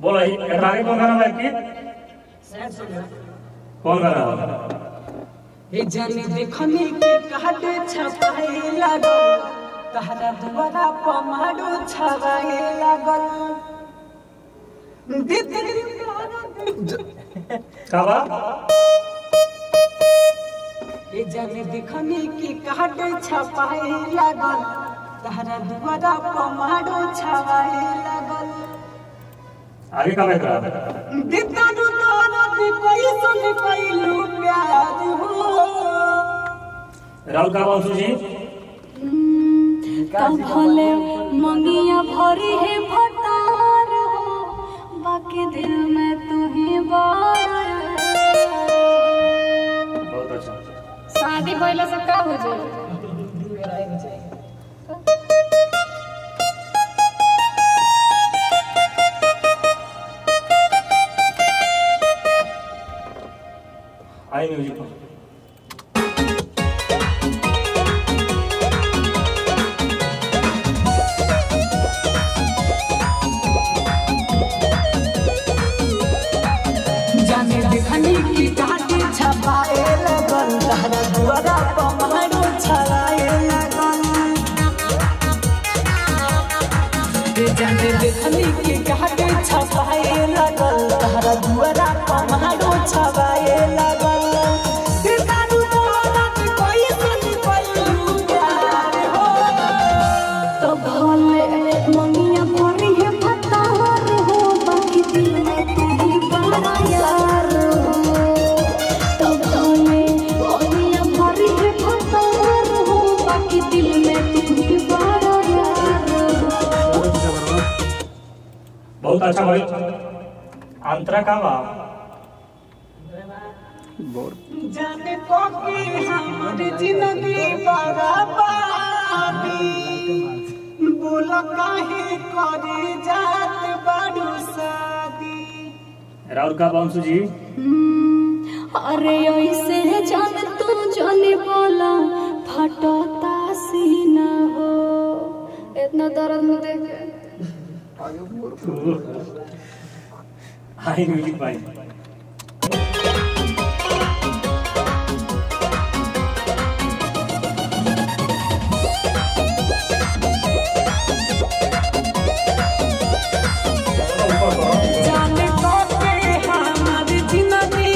बोलो एकरा आगे कौन गाना है कि कौन गाना है ए जाने देखनी के काटे छपाए लागल तहरा दुआरा पमाडो छवाए लागल का बा ए जाने देखनी के काटे छपाए लागल तहरा दुआरा पमाडो छवाए लागल आगे का एकरा दितानु तारा दे पैसन कैलू प्यार हो राहुल का बाबू जी तब भले मंगिया भरी है भतार हो बाकी दिल में तू ही बार बहुत अच्छा शादी पहले से का हो जाए आई म्यूजिक पर जाने देखनी की काटे छपाए लगल तहरा दुआरा पमारो छलाए लगल ए जाने देखनी की काटे छपाए लगल तहरा दुआरा पमारो छवाए लगल ए दारू दौलत कोई सुन कोई प्यार हो तो भले मंगिया भरी है भतार हो बाकी दिल में तू ही बार यार हो तो भले मंगिया भरी है भतार हो बाकी दिल में तू ही बार यार हो बहुत अच्छा भाई अंतरा का बा जाने को की हमारी जिंदगी बर्बादी बोलो काहे करे जात बाडू शादी राहुल का बाबू जी अरे ऐसे जान तू जाने बोला फटोता सीना हो इतना दर्द में देख आई म्यूजिक भाई जाने को के हमारी जिंदगी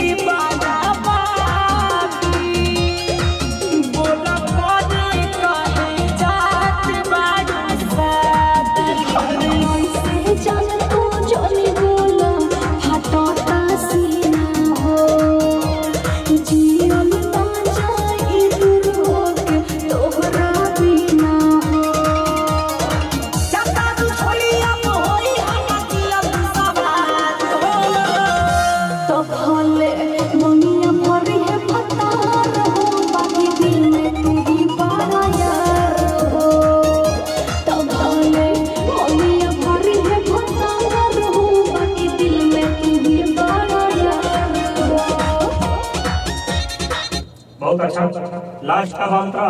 बर्बादी बोलो काहे करे जात बाडू शादी ऐसे जान तू जाने बोला फटोता सीना हो जीवन ना जाए दूर होके तोहरा बिना हो जाता तू छोड़ी अब होई हमारी अब सवार हो तो भले मंगिया भरी है भतार हो बाकी दिल में तू ही बारा यार हो तो भले मंगिया भरी है भतार हो बाकी दिल में तू ही बारा यार हो बहुत अच्छा लास्ट का अंतरा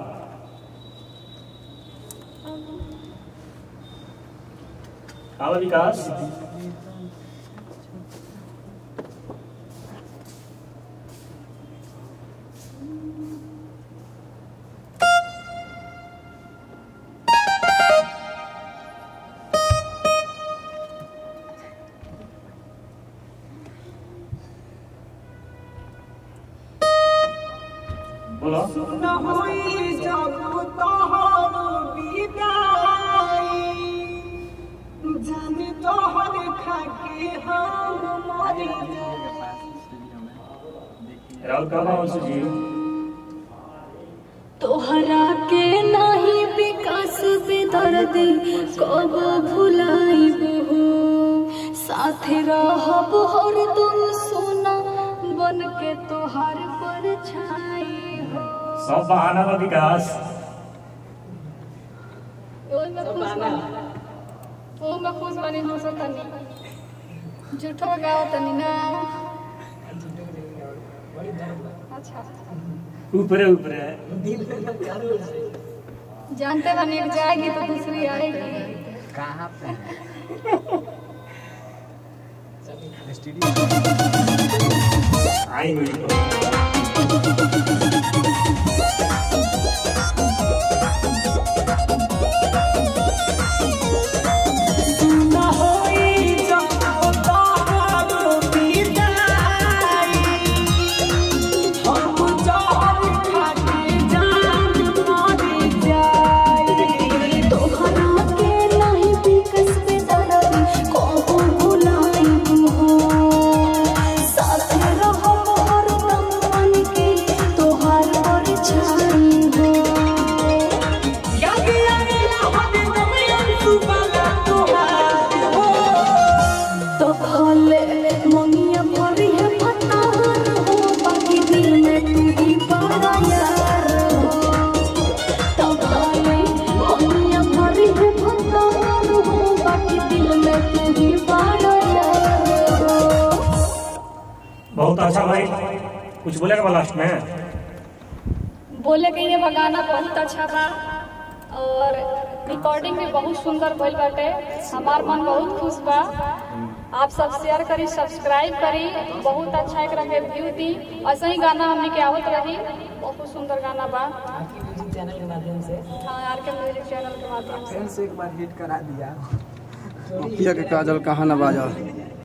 का बा विकास बोलो न होई जब तोहर विदाई जाने तोहर खाके हम मर जाई राहुल का बाबू जी तोहरा के नाही विकास बेदर्दी कब भुलाइब हो साथे रहब हर तुम सोना बन के तोहार परछाई हो सब बहाना बा विकास ओमे खुश बनी ओमे खुश बनी हो सकनी झूठो गाओ तनी ना अच्छा ऊपरे ऊपरे जानते बनी एक जाएगी तो दूसरी आएगी कहाँ पे आई म्यूजिक न होई जब तोहरो विदाई हम जहर खाके जान मर जाई तोहरा के नहीं बिकस पे दरदी कहूँ भुलाई हो साथ रहो और दम बन के तोहार और छाई हो याद आवेला हमें नमयन सुबला तोहार हो तो भले मंगिया भरी है फतार हो बाकी दिल में तू ही बड़ा यार हो तो भले मंगिया भरी है फतार हो बाकी दिल में तू ही बड़ा यार हो बहुत अच्छा भाई कुछ बोलेगा लास्ट में बोले के ये गाना बहुत अच्छा बा और रिकॉर्डिंग भी बहुत सुंदर भइल बाटे हमार मन बहुत खुश बा आप सब शेयर करी सब्सक्राइब करी बहुत अच्छा एकरा के व्यू दी ऐसे ही गाना हमने के आवत रही बहुत सुंदर गाना बा आपकी म्यूजिक चैनल के माध्यम से हाँ आर के म्यूजिक चैनल के माध्यम से फिर से एक बार हिट करा दिया पिया के काजल कहाँ न बाजल